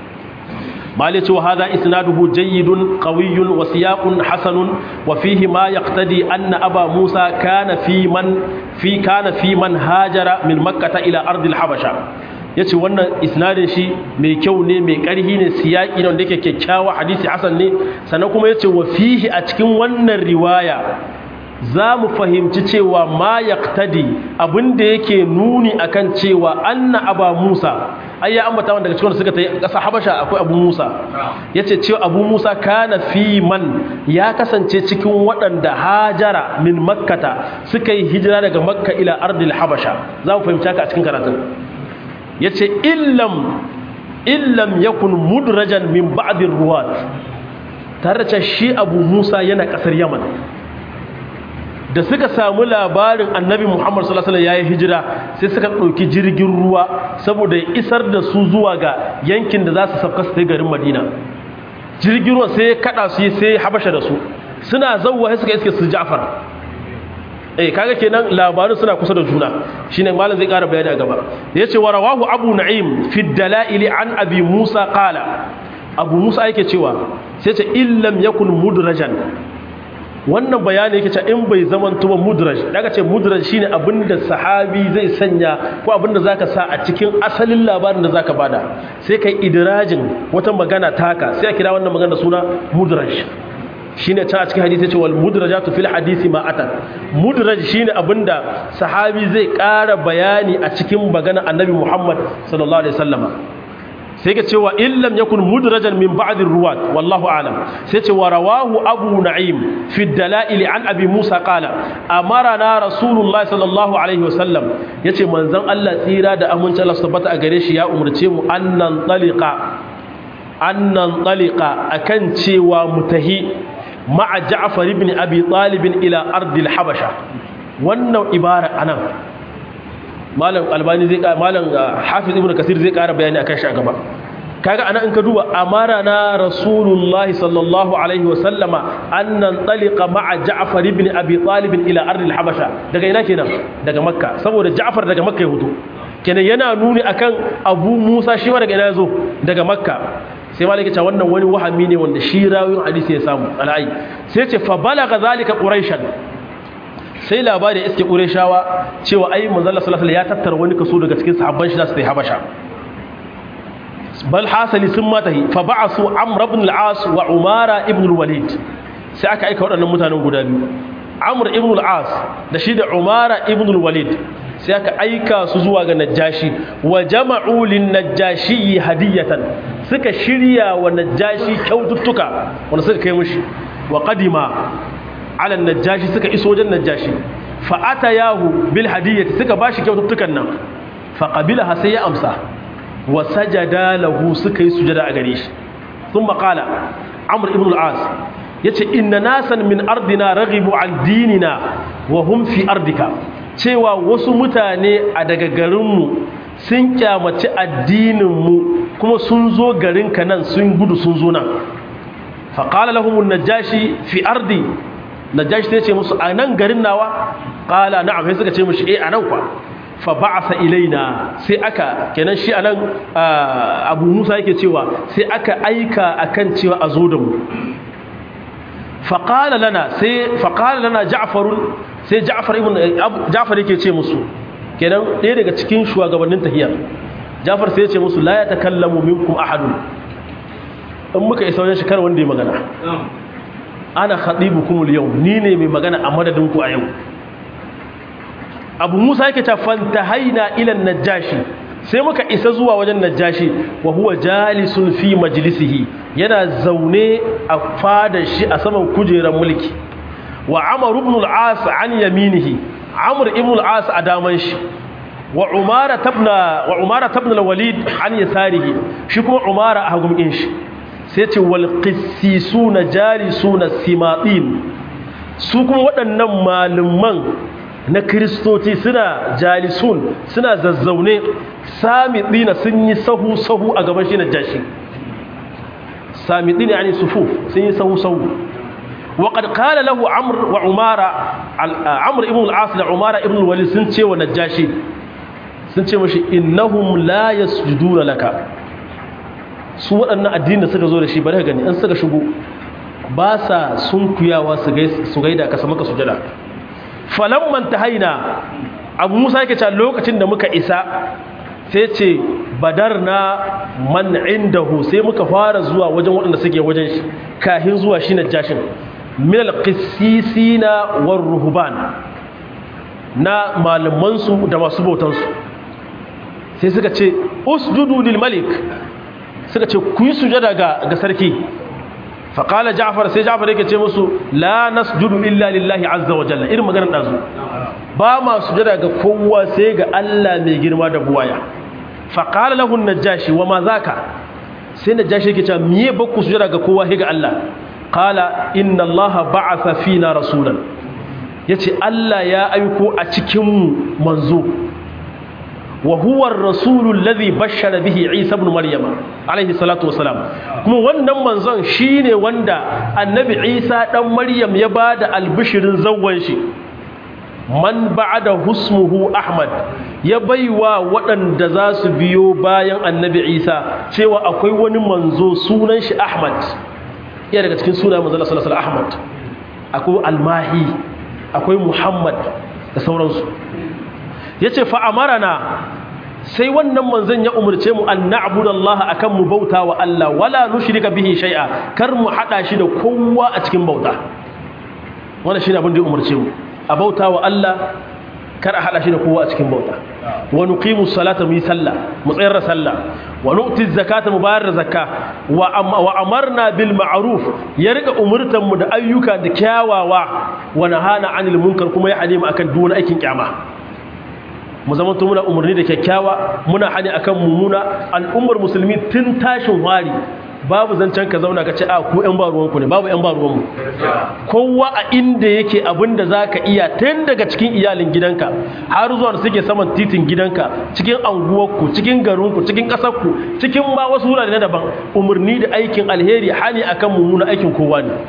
مالك وهذا إسناده جيد قوي وسياق حسن وفيه ما يقتدي أن أبا موسى كان في من في كان في من هاجر من مكة إلى أرض الحبشة ya ce wannan isnadin shi mai kyau ne mai ƙarhi ne siyaƙi ne wanda yake kyakkyawa hadisi hasan ne sannan kuma ya ce wa fihi a cikin wannan riwaya za mu fahimci cewa ma yaqtadi abinda yake nuni akan cewa anna aba musa ai ya ambata wanda daga cikin suka ta ƙasa habasha akwai abu musa ya ce cewa abu musa kana fi man ya kasance cikin waɗanda hajara min makkata suka yi hijira daga makka ila ardil habasha za mu fahimci haka a cikin karatun ya ce illam illam yakun mudrajan min ba'dir ruwat tare da shi abu musa yana kasar yaman da suka samu labarin annabi muhammad sallallahu alaihi wasallam yayi hijira sai suka ɗauki jirgin ruwa saboda ya isar da su zuwa ga yankin da za su sauka su garin madina jirgin ruwa sai ya kada su sai habasha da su suna zawwa sai suka iske su ja'far eh kaga kenan labarin suna kusa da juna shine malam zai ƙara bayani a gaba yace wa rawahu abu na'im fi dalail an abi musa qala abu musa yake cewa sai ce illam yakun mudrajan wannan bayani yake cewa in bai zaman tuba mudraj daga ce mudraj shine abinda sahabi zai sanya ko abinda zaka sa a cikin asalin labarin da zaka bada sai kai idrajin wata magana taka sai a kira wannan magana suna mudraj shine ta a cikin hadisi ce wal mudrajatu fil hadisi ma atat mudraj shine abinda sahabi zai ƙara bayani a cikin magana annabi Muhammad sallallahu alaihi wasallama sai ka cewa illam yakun mudrajan min ba'd ruwat wallahu a'lam sai ce wa rawahu abu na'im fi dalail an abi musa qala amarana rasulullahi sallallahu alaihi wasallam yace manzon Allah tsira da amincin Allah tabbata a gare shi ya umurce mu annan taliqa annan taliqa akan cewa mutahi ma'a Ja'far ibn Abi Talib ila ardil Habasha wannan ibara anan malam Albani zai malam Hafiz ibn Kasir zai ƙara bayani akan shi a gaba kaga anan in ka duba amara na Rasulullah sallallahu alaihi wa sallama annan taliqa ma'a Ja'far ibn Abi Talib ila ardil Habasha daga ina kenan daga Makka saboda Ja'far daga Makka ya hudu kenan yana nuni akan Abu Musa shi ma daga ina yazo daga Makka sai malaka ce wannan wani wahami ne wanda shi rawin hadisi ya samu al'ai sai ce fa balaga zalika quraishan sai labari iske qurayshawa cewa ai manzo Allah sallallahu alaihi wasallam ya tattara wani kaso daga cikin sahabban shi za su tafi habasha bal hasali sun mata fa ba'asu amr ibn al-as wa umara ibn al-walid sai aka aika waɗannan mutanen guda biyu amr ibn al-as da shi da umara ibn al-walid sai aka aika su zuwa ga najashi wa jama'u lin najashi hadiyatan suka shirya wa najashi kyaututtuka wanda suka kai mushi wa qadima ala najashi suka iso wajen najashi fa atayahu bil hadiyati suka bashi kyaututtukan nan fa qabilaha sai ya amsa wa sajada lahu suka yi sujada a gare shi thumma qala amr ibn al-as yace inna nasan min ardina raghibu an dinina wa hum fi ardika cewa wasu mutane a daga garinmu sun kyamaci addininmu kuma sun zo garinka nan sun gudu sun zo nan faƙala lahumun najashi fi ardi najashi ta ce musu a nan garin nawa ƙala na sai suka ce mushi eh a nan kwa fa ba'asa ilaina sai aka kenan shi anan abu musa yake cewa sai aka aika akan cewa a zo da mu faƙala lana sai faƙala lana ja'farun sai ja'far ibn ja'far yake ce musu kenan ɗaya daga cikin shugabannin tahiyar ja'far sai ya ce musu la ya takallamu minkum ahadun in muka isa wajen shekara wanda ya magana ana khatibukum al-yau ni ne mai magana a madadin ku a yau abu musa yake ta fantahaina ila najashi sai muka isa zuwa wajen najashi wa huwa jalisun fi majlisihi yana zaune a fadar shi a saman kujerar mulki wa amr ibn al-as an yaminihi amr ibn al-as a daman shi wa umara tabna wa umara tabna al-walid an yasarihi shi kuma umara a hagun shi sai ce wal qissisuna jalisuna simatin su kuma waɗannan malaman na kristoci suna jalisun suna zazzaune samidina sun yi sahu-sahu a gaban shi na jashi samidina yani sufu sun yi sahu-sahu waƙad kala lahu amur wa umara amur ibn al'as da umara ibn wali sun ce wa najashi sun ce mashi innahum la yasjuduna laka su waɗannan addini da suka zo da shi bari gani an suka shigo ba sa sun kuyawa su gaida ka maka sujada falamman ta haina abu musa yake cewa lokacin da muka isa sai ce badar na man indahu sai muka fara zuwa wajen waɗanda suke wajen shi kahin zuwa shi na jashin minal qissisina war ruhban na malamansu da masu bautansu sai suka ce usjudu lil malik suka ce ku yi sujada ga ga sarki faƙala ja'far sai ja'far yake ce musu la nasjudu illa lillahi azza wa jalla irin maganar dazu ba ma sujada ga kowa sai ga Allah mai girma da buwaya faƙala lahu najashi wa ma zaka sai najashi yake cewa miye ba ku sujada ga kowa sai ga Allah qala inna Allah ba'atha fina rasulan yace Allah ya aiko a cikin mu manzo wa huwa ar-rasulu alladhi bashara bihi Isa ibn Maryama alayhi salatu wassalam kuma wannan manzon shine wanda annabi Isa dan Maryam ya bada albishirin zawwan shi man ba'da husmuhu Ahmad ya baiwa waɗanda za su biyo bayan annabi Isa cewa akwai wani manzo sunan shi Ahmad iya daga cikin sunayen manzon sallallahu alaihi Ahmad akwai Almahi akwai Muhammad da sauransu yace fa amarana sai wannan manzon ya umurce mu an na'budallaha akan mu bauta wa Allah wala nushrika bihi shay'a kar mu hada shi da kowa a cikin bauta wannan shine abin da ya umurce mu a bauta wa Allah kar a hada shi da kowa a cikin bauta wa nuqimu salata mu yi sallah mu tsayar da sallah wa nu'ti zakata mu bayar da zakka wa amarna bil ma'ruf ya rika umurtan mu da ayyuka da kyawawa wa nahana 'anil munkar kuma ya hane mu akan duk wani aikin kyama mu zama to muna umarni da kyakkyawa muna hani akan mummuna al'ummar musulmi tun tashin wari babu zancen ka zauna ka ce a ku yan baruwanku ne babu yan baruwanmu kowa a inda yake abinda za ka iya tun daga cikin iyalin gidanka har zuwa suke saman titin gidanka cikin anguwarku cikin garinku cikin ƙasarku cikin ma wasu wurare na daban umarni da aikin alheri hani akan mummuna aikin kowa ne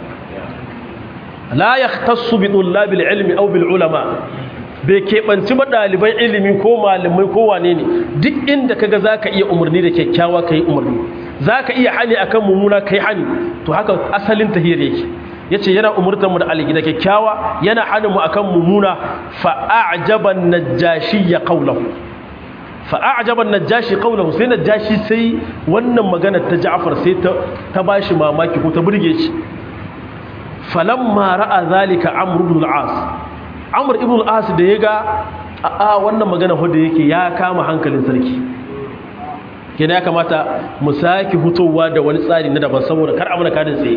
la yahtassu bi tullabil ilmi aw bil ulama bai keɓanci ba ɗaliban ilimi ko malamai ko wane ne duk inda kaga za ka iya umarni da kyakkyawa ka yi umarni za ka iya hani a kan mummuna ka yi hani to haka asalin tahiyar yake ya ce yana umurtar mu da aligi da kyakkyawa yana hannun mu a kan mummuna fa'ajaban najashi ya kaulahu fa'ajaban najashi kaulahu sai najashi sai wannan magana ta ja'far sai ta ba shi mamaki ko ta burge shi falamma ra'a zalika amr ibn al-as amur ibn al-as da ya ga a wannan magana wadda yake ya kama hankalin sarki kina ya kamata mu saki hutowa da wani tsari na daban saboda kar amana kadin tsaye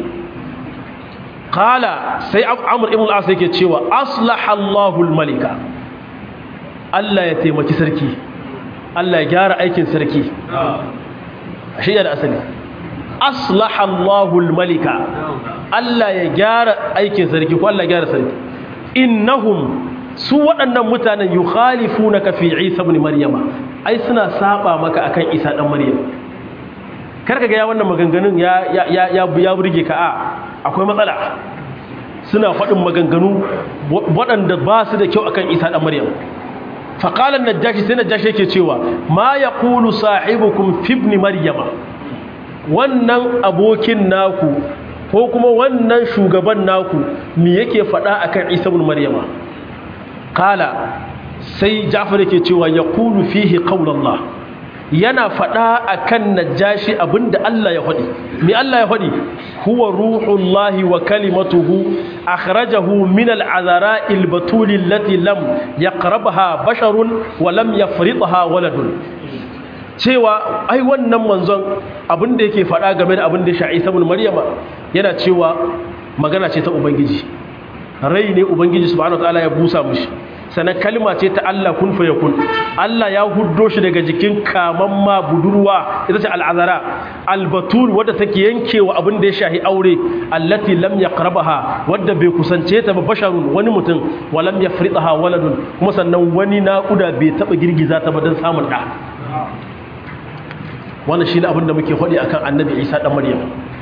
qala sai amur ibn al-as yake cewa aslaha Allahu al-malika Allah ya taimaki sarki Allah ya gyara aikin sarki shi da asali aslaha Allahu al-malika Allah ya gyara aikin sarki ko Allah ya gyara sarki innahum su waɗannan mutanen yukhalifuna ka fi Isa ibn Maryama ai suna saba maka akan Isa dan Maryam karka ga ya wannan maganganun ya ya ya ya burge ka a akwai matsala suna faɗin maganganu waɗanda ba su da kyau akan Isa dan Maryam fa qala an-najashi sai najashi yake cewa ma yaqulu sahibukum fi ibn maryama wannan abokin naku ko kuma wannan shugaban naku me yake faɗa akan Isa ibn Maryama kala sai Ja'far yake cewa yaqulu fihi qawlallah yana faɗa akan najashi abinda Allah ya faɗi me Allah ya faɗi huwa ruhullahi wa kalimatuhu akhrajahu min al'azara al-batul allati lam yaqrabha basharun wa lam yafridha waladun cewa ai wannan manzon abin da yake faɗa game da abin da ya sha'i sabon maryama yana cewa magana ce ta ubangiji rai ne ubangiji subhanahu wataala ya busa mushi sannan kalma ce ta Allah kun fa yakun Allah ya huddo shi daga jikin kaman ma budurwa ita ce al'azara albatul wadda take yankewa abin da ya shahi aure allati lam yaqrabaha wadda bai kusance ta ba basharun wani mutum wa lam yafridaha waladun kuma sannan wani naƙuda bai taba girgiza ta ba don samun ɗa wannan shi ne abinda muke faɗi akan annabi isa ɗan maryam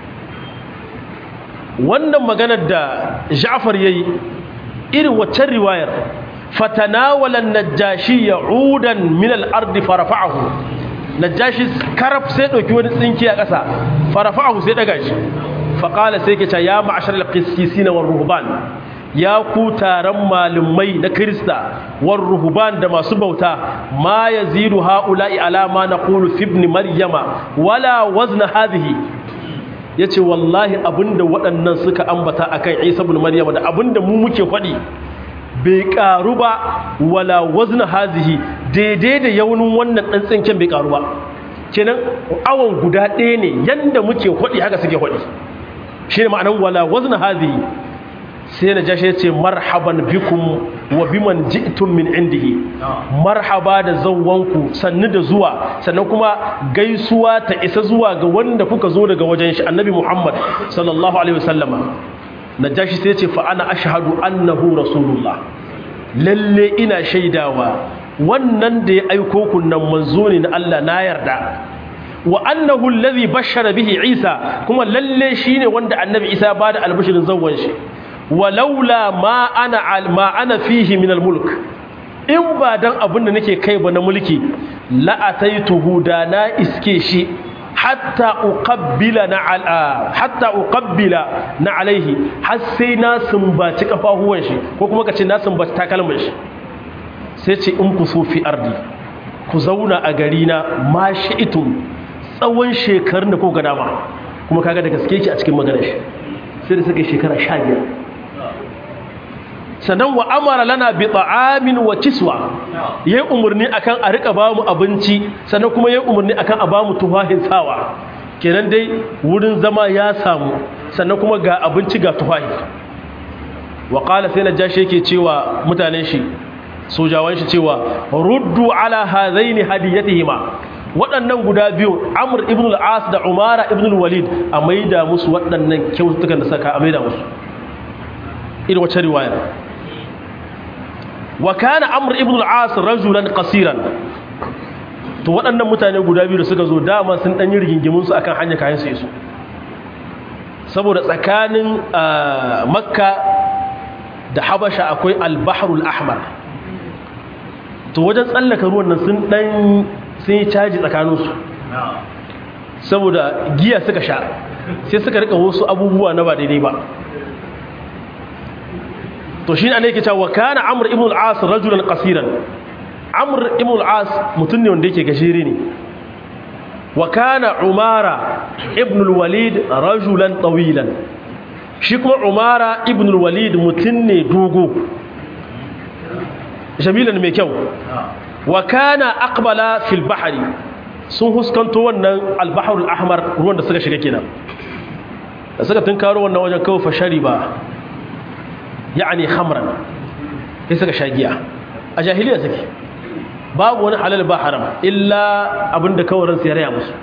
wannan maganar da ja'far ya yi irin waccan riwayar fatanawalan najashi ya udan min al'ardi farafa'ahu najashi karaf sai ɗauki wani tsinki a ƙasa farafa'ahu sai ɗaga shi faƙala sai ke ce ya ma'ashar al-qissisi na ruhban ya ku taron malumai na Kirista war ruhuban da masu bauta ma yazidu haula'i alama na qulu fi ibn maryama wala wazna hadhihi yace wallahi abinda waɗannan suka ambata akan Isa ibn maryama da abinda mu muke faɗi bai karu ba wala wazna hadhihi daidai da yaunin wannan dan tsinken bai karu ba kenan awon guda ɗaya ne yanda muke faɗi haka suke faɗi shine ma'anan wala wazna hadhihi sai na jashe ce marhaban bikum wa biman ji'tum min indihi marhaba da zawwanku sannu da zuwa sannan kuma gaisuwa ta isa zuwa ga wanda kuka zo daga wajen shi annabi Muhammad sallallahu alaihi wasallama najashi sai ce fa ana ashhadu annahu rasulullah lalle ina shaidawa wannan da ya aiko ku nan manzo ne na Allah na yarda wa annahu alladhi bashara bihi Isa kuma lalle shine wanda annabi Isa ba da albishirin zawwan shi walaula ma ana ma ana fihi min almulk in ba dan abin da nake kai ba na mulki la ataituhu da na iske shi hatta uqabbila na ala hatta uqabbila na alaihi har sai na sumbaci kafahuwan shi ko kuma kace na sumbaci takalmin shi sai ce in ku so fi ardi ku zauna a gari na ma shi'itum tsawon shekarun da ko ga dama kuma kaga da gaske ki a cikin maganar shi sai da suka shekara 15 sannan wa amara lana bi ta'amin wa kiswa yayi umurni akan a rika bamu abinci sannan kuma yayi umurni akan a bamu tufahin sawa kenan dai wurin zama ya samu sannan kuma ga abinci ga tufahi wa qala sai najashi yake cewa mutanen shi sojawan shi cewa ruddu ala hadaini hadiyatihima waɗannan guda biyu amr ibn al-as da umara ibn al-walid a maida musu waɗannan kyautukan da saka a maida musu irin wacce riwaya wa kana amr ibn al-as rajulan qasiran to waɗannan mutane guda biyu da suka zo dama sun dan yi rigingimun su akan hanya kayan su iso saboda tsakanin makka da habasha akwai al-bahrul ahmar to wajen tsallaka ruwan nan sun dan sun yi caji tsakanin su saboda giya suka sha sai suka rika wasu abubuwa na ba daidai ba to shi ne ana yake cewa kana amr ibn al-as rajulan qasiran amr ibn al-as mutum ne wanda yake gajere ne wa kana umara ibn al-walid rajulan tawilan shi kuma umara ibn al-walid mutum ne dogo jamilan mai kyau wa kana aqbala fil bahri sun huskanto wannan al-bahr al-ahmar ruwan da suka shiga kenan da suka tunkaro wannan wajen kawai fashari ba yani khamran sai suka sha giya a jahiliya suke babu wani halal ba haram illa abinda kawarin su ya raya musu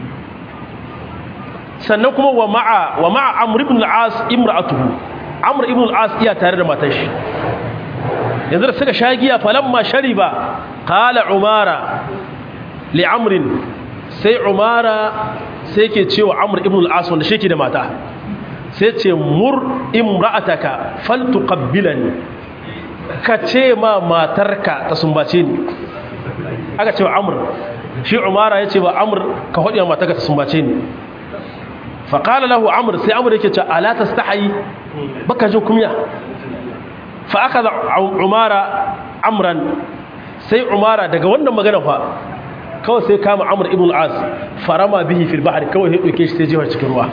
sannan kuma wa ma'a wa ma'a amr ibn al-as imra'atuhu amr ibn al-as iya tare da matar shi yanzu da suka sha giya falamma shariba qala umara li amr sai umara sai yake cewa amr ibn al-as wanda shi ke da mata sai ce mur imra'ataka faltuqabbilani ka ce ma matarka ta sumbace ni aka ce wa amr shi umara ya ce wa amr ka hodi matarka ta sumbace ni fa qala lahu amr sai amr yake ce ala tastahi baka jin kumya fa akaza umara amran sai umara daga wannan magana fa kawai sai kama amr ibn al-as farama bihi fil bahr kawai ya dauke shi sai jiwa cikin ruwa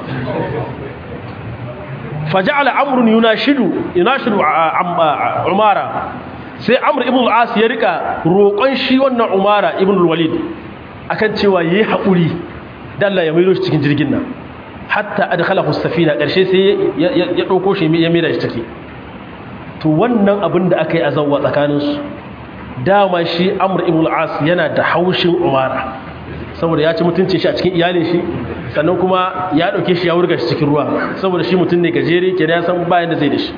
faja'ala amrun yunashidu yunashidu umara sai amr ibn al-as ya rika roƙon shi wannan umara ibn al-walid akan cewa yayi haƙuri dan Allah ya maido shi cikin jirgin nan hatta adkhalahu as-safina karshe sai ya dauko shi ya maida shi take to wannan abin da aka yi azawwa tsakanin su dama shi amr ibn al-as yana da haushin umara saboda ya ci mutuncin shi a cikin iyalin shi sannan kuma ya dauke shi ya wurga shi cikin ruwa saboda shi mutum ne gajere ke ya san bayan da zai da shi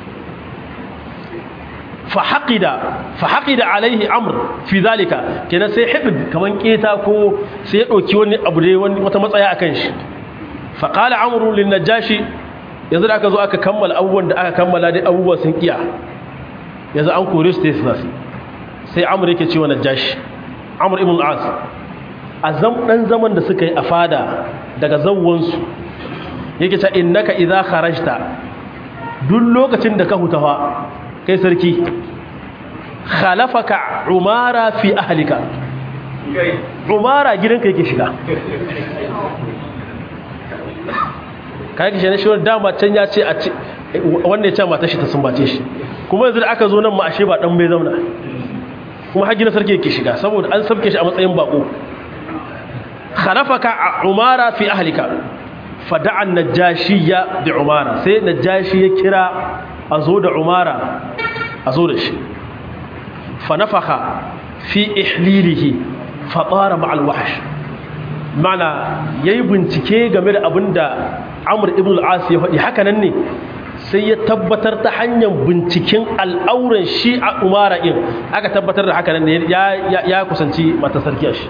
fa haqida fa haqida alaihi amr fi zalika kenan sai hibd kaman keta ko sai ya dauki wani abu dai wani wata matsaya akan shi fa qala amru lin najashi yanzu da aka zo aka kammala abubuwan da aka kammala dai abubuwa sun kiya yanzu an kore su sai sai amr yake cewa najashi amr ibn al-as a ɗan zaman da suka yi a fada daga zawwansu yake ta innaka idza kharajta duk lokacin da ka hutawa kai sarki khalafaka umara fi ahlika umara gidanka yake shiga kai kishe ne shi dama can ya ce a wanda ya ce mata shi ta sumbace shi kuma yanzu da aka zo nan ma ashe ba dan bai zauna kuma har gidan sarki yake shiga saboda an sabke shi a matsayin bako خلفك عمارة في أهلك فدعا النجاشية بعمارة سي نجاشي كرا أزود عمارة أزودش فنفخ في إحليله فطار مع الوحش معنى يبن تكي game da abinda Amr ibn al-As ya faɗi haka nan ne sai ya tabbatar ta hanyar binciken al'auran shi a Umara din aka tabbatar da haka nan ne ya kusanci mata sarki shi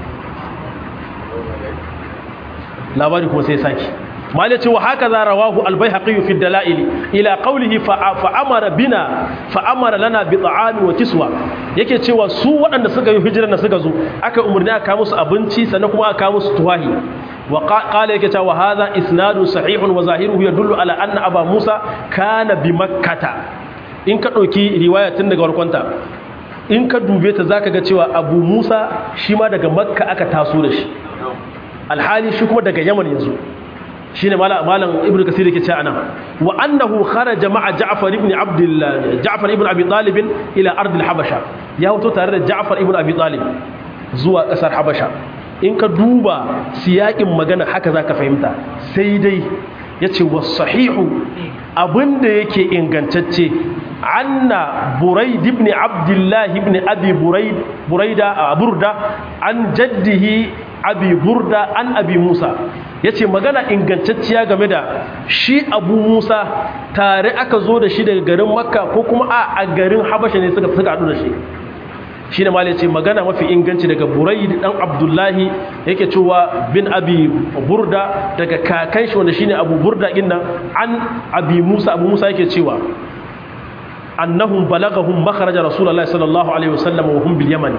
labari kuma sai saki malai ce wa haka za rawahu albayhaqi fi dalail ila qawlihi fa amara bina fa amara lana bi ta'ami wa kiswa yake cewa su waɗanda suka yi hijira na suka zo aka umurni aka musu abinci sannan kuma aka musu tuwahi wa qala yake cewa hadha isnadu sahihun wa zahiruhu yadullu ala anna aba musa kana bi makkata in ka dauki riwaya tun daga warkonta in ka dube ta zaka ga cewa abu musa shi ma daga makka aka taso da shi alhali shi kuma daga yaman yanzu shi ne malam ibn kasir yake cewa nan wa annahu kharaja ma'a ja'far ibn abdullah ja'far ibn abi talib ila ard al-habasha ya hoto tare da ja'far ibn abi talib zuwa kasar habasha in ka duba siyakin magana haka zaka fahimta sai dai yace was sahihu abinda yake ingantacce anna buraid ibn abdullah ibn abi buraid buraida burda an jaddihi abi burda an abi musa ya ce magana ingantacciya game da shi abu musa tare aka zo da shi daga garin makka ko kuma a garin habasha ne suka suka haɗu da shi shi ne mali ce magana mafi inganci daga burai dan abdullahi yake cewa bin abi burda daga kakan shi wanda shi ne abu burda ɗin nan an abi musa abu musa yake cewa annahum balagahum makharaja rasulullahi sallallahu alaihi wasallam wa hum bil yaman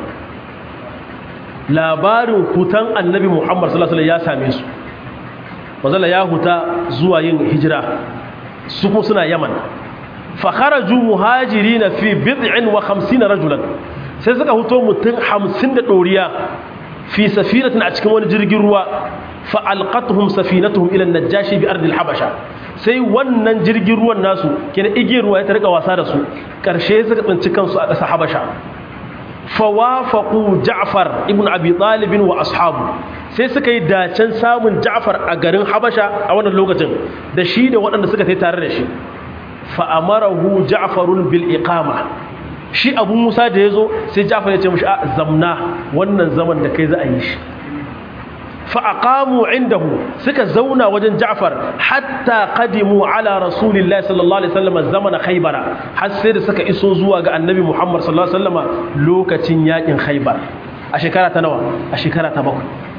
labarin hutan annabi muhammad sallallahu alaihi ya same su wazala ya huta zuwa yin hijira su kuma suna yaman fa kharaju muhajirina fi bid'in wa 50 rajulan sai suka huto mutum 50 da doriya fi safinatin a cikin wani jirgin ruwa fa alqatuhum safinatuhum ila an-najashi bi ardil habasha sai wannan jirgin ruwan nasu kenan igiyar ruwa ya tarika wasa da su karshe suka tsinci kansu a ƙasar habasha fawafaqu Ja'far ibn Abi Talib wa ashabu sai suka yi dacen samun Ja'far a garin Habasha a wannan lokacin da shi da waɗanda suka tai tare da shi fa amarahu Ja'farun bil iqama shi Abu Musa da yazo sai Ja'far ya ce mishi a zamna wannan zaman da kai za a yi shi fa aqamu indahu suka zauna wajen Ja'far hatta qadimu ala rasulillahi sallallahu alaihi wasallam zamana Khaybara har sai da suka iso zuwa ga Annabi Muhammad sallallahu alaihi wasallam lokacin yakin Khaybar a shekara ta nawa a shekara ta bakwai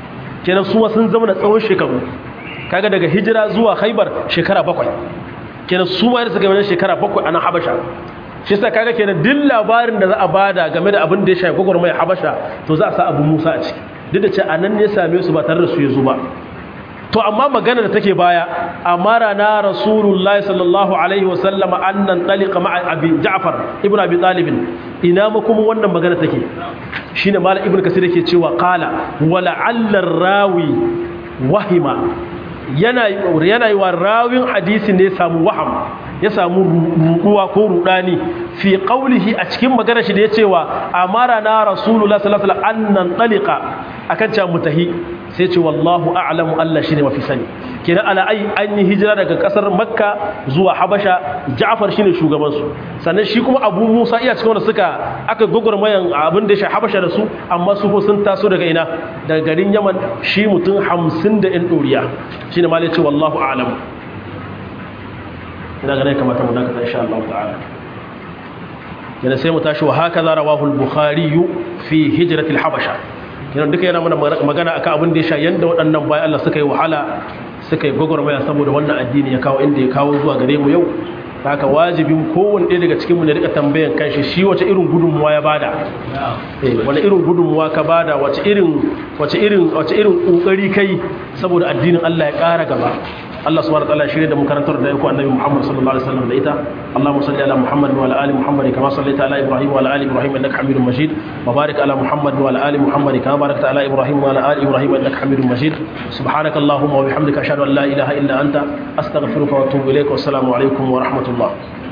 kenan su sun zama da tsawon shekaru kaga daga hijira zuwa haibar shekara bakwai kenan su ma da suka yi shekara bakwai a nan habasha shi sa kaga kenan duk labarin da za a bada game da abin da ya shafi gwagwarmaya habasha to za a sa abu musa a ciki duk da ce a nan ne same su ba tare da su ya zo ba to amma magana da take baya amara na rasulullahi sallallahu alaihi wasallam annan talika ma'a abi ja'far ibnu abi talib ina ma kuma wannan magana take shine malam ibnu kasir yake cewa qala wala allar rawi wahima yana yana yi wa rawin hadisi ne samu waham ya samu ruɗuwa ko ruɗani fi qaulihi a cikin magana shi da ya cewa amara na rasulullahi sallallahu alaihi wasallam annan talika akan cewa mutahi sai ce wallahu a'lamu Allah shine mafi sani kenan ala ai an yi hijira daga kasar makka zuwa habasha ja'far shine shugaban su sannan shi kuma abu musa iya cikin wanda suka aka gogormayan abin da ya sha habasha da su amma su ko sun taso daga ina daga garin yaman shi mutum hamsin da yan doriya shine malai ce wallahu a'lamu ina ga ne kamata mu dakata insha Allah ta'ala kenan sai mu tashi wa haka za rawahu al-bukhari fi hijratil habasha kenan duka yana mana magana akan abin da ya sha yanda waɗannan bayan Allah suka yi wahala suka yi gwagwarmaya saboda wannan addini ya kawo inda ya kawo zuwa gare mu yau haka wajibin kowanne ɗaya daga cikinmu ne rika tambayan kanshi shi wace irin gudunmuwa ya bada wani irin gudunmuwa ka bada wace irin wace irin wace irin kokari kai saboda addinin Allah ya ƙara gaba Allah subhanahu wa ta'ala shirye da mu karantar da yako annabi Muhammad sallallahu alaihi wasallam da ita Allahumma salli ala Muhammad wa ala ali Muhammad kama sallaita ala Ibrahim wa ala ali Ibrahim innaka Hamidum Majid wa barik ala Muhammad wa ala ali Muhammad kama barakta ala Ibrahim wa ala ali Ibrahim innaka Hamidum Majid subhanaka Allahumma wa bihamdika ashhadu an la ilaha illa anta astaghfiruka wa atubu ilaik wa assalamu alaikum wa rahmatullah